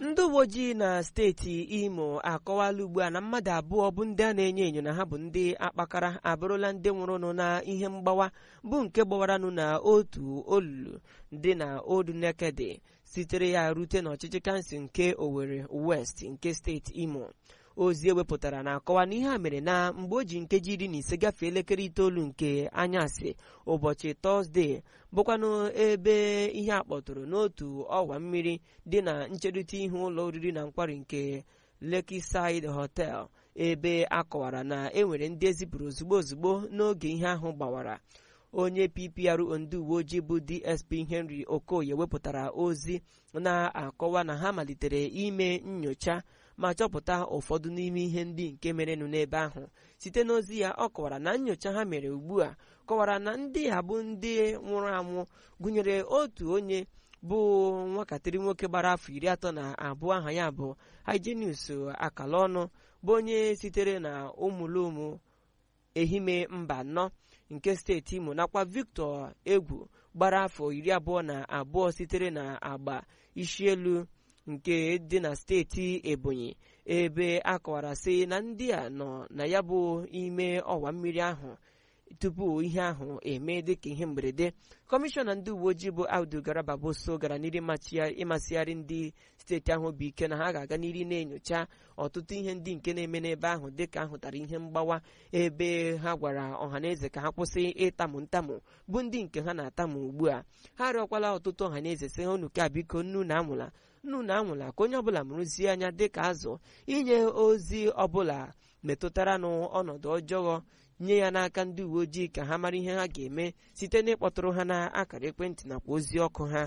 ndị uwe ojii na steeti imo akọwala ugbu a na mmadụ abụọ bụ ndị a na-enyo enyo na ha bụ ndị akpakara abụrụla ndị nwụrụnụ na ihe mgbawa bụ nke gbawaranụ na otu olulu dị na Old Nekede sitere ya rute n'ọchịchị kansụl nke Owerri West nke steeti imo ozi ewepụtara na-akọwa na ihe a mere na mgbe o ji nkeji iri na ise gafee elekere itoolu nke anyasị ụbọchị tọzdee bụkwanụ ebe ihe a kpọtụrụ n'otu ọwa mmiri dị na ncherịta ihu ụlọ oriri na nkwari nke Lakeside Hotel ebe a kọwara na e nwere ndị ezipụrụ ozugbo ozugbo n'oge ihe ahụ gbawara onye PPRO ndị uwe ojii bụ DSP Henry Okoye wepụtara ozi na-akọwa na ha malitere ime nyocha ma chọpụta ụfọdụ n'ime ihe ndị nke merenụ n'ebe ahụ site n'ozi ya ọ kọwara na nyocha ha mere ugbu a kọwara na ndị a bụ ndị nwụrụ anwụ gụnyere otu onye bụ nwakatịrị nwoke gbara afọ iri atọ na abụọ aha ya bụ Hyginus akala ọnụ bụ onye sitere na ụmụlụmụ ehime mba anọ nke steeti Imo nakwa Victor Egwu gbara afọ iri abụọ na abụọ sitere na agba isielu nke dị na steeti Ebonyi ebe a kọwara sị na ndị a nọ na ya bụ ime ọwa mmiri ahụ tupu ihe ahụ eme dịka ihe mberede kọmishọna ndị uwe ojii bụ Audu Garaba Boso gara n'iri ịmasịgharị ndị steeti ahụ bụ ike na ha ga-aga n'iri na-enyocha ọtụtụ ihe ndị nke na-eme n'ebe ahụ dịka ahụtara ihe mgbawa ebe ha gwara ọhaneze ka ha kwụsị ịtamụ ntamụ bụ ndị nke ha na-atamụ ugbu a ha arịọkwala ọtụtụ ọhaneze sị ha unu ka biko nnu na anwụla nnu na anwụla ka onye ọbụla mụrụzie anya dịka azụ inye ozi ọbụla metụtara n'ọnọdụ ọjọọ nye ya n'aka ndị uwe ojii ka ha mara ihe ha ga-eme site n'ịkpọtụrụ ha na akara ekwentị nakwa ozi ọkụ ha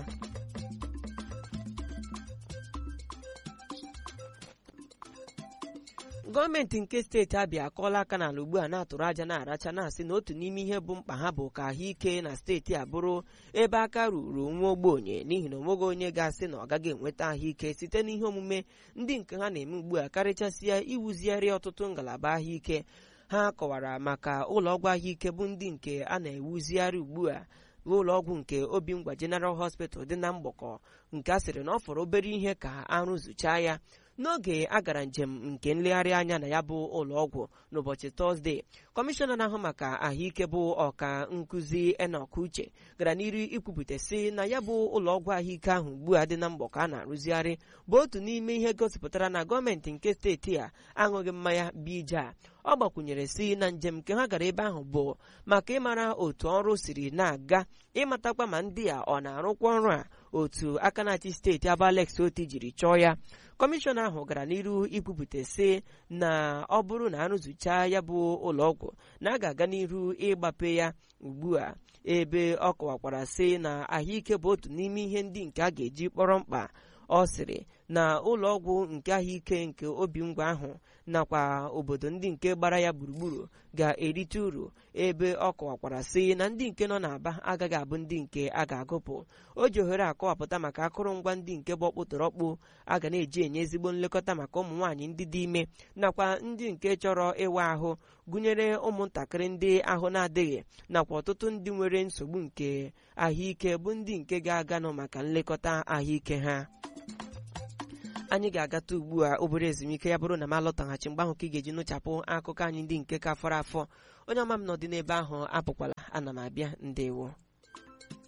gọọmenti nke steeti abịa akọọla aka n'ala ugbu a na-atụrụ aja na-aracha na-asị na otu n'ime ihe bụ mkpa ha bụ ka ahụike na steeti a bụrụ ebe aka ruru nwa ogbenye n'ihi na onweghị onye ga-asị na ọ gaghị enweta ahụike site n'ihe omume ndị nke ha na-eme ugbu a karịchasịa iwuzigharị ọtụtụ ngalaba ahụike ha kọwara maka ụlọọgwụ ahụike bụ ndị nke a na-ewuzigharị ugbu a ụlọọgwụ nke Obingwa General Hospital dị na mgbakọ nke a sịrị na ọ fọrọ obere ihe ka arụzụchaa ya n'oge a gara njem nke nlegharị anya na ya bụ ụlọọgwụ n'ụbọchị tọzdee kọmishọna na-ahụ maka ahụike bụ ọka nkụzi Enoch Uche gara n'iru ikwupụta sị na ya bụ ụlọọgwụ ahụike ahụ ugbu a dị na mgbakọ a na-arụzigharị bụ otu n'ime ihe gosipụtara na gọọmenti nke steeti a aṅụghị mmanya bija a ọ gbakwunyere si na njem nke ha gara ebe ahụ bụ maka ịmara otu ọrụ siri na-aga ịmatakwa ma ndị a ọ na-arụkwa ọrụ a otu aka na-achị steeti abụ Alex Oti jiri chọọ ya kọmishọna ahụ gara n'iru ikwupụta sị na ọ bụrụ na arụzụchaa ya bụ ụlọọgwụ na a ga-aga n'iru ịgbape ya ugbu a ebe ọ kọwakwara sị na ahụike bụ otu n'ime ihe ndị nke a ga-eji kpọrọ mkpa ọ sịrị na ụlọọgwụ nke ahụike nke Obingwa ahụ nakwa obodo ndị nke gbara ya gburugburu ga-erite uru ebe ọ kọwakwara sị na ndị nke nọ n'Aba agaghị abụ ndị nke a ga-agụpụ o ji ohere akọwapụta maka akụrụngwa ndị nke bụ ọkpụtọrọkpụ a ga na-eji enye ezigbo nlekọta maka ụmụ nwaanyị ndị dị ime nakwa ndị nke chọrọ ịwa ahụ gụnyere ụmụntakịrị ndị ahụ na-adịghị nakwa ọtụtụ ndị nwere nsogbu nke ahụike bụ ndị nke ga-aganụ maka nlekọta ahụike ha anyị ga-agata ugbu a obere ezumike ya bụrụ na m alọtaghachi mgbe ahụ ka ị ga-eji nụchapụ akụkọ anyị ndị nke ka fọrọ afọ onye ọma m nọdị n'ebe ahụ apụkwala ana m abịa ndewo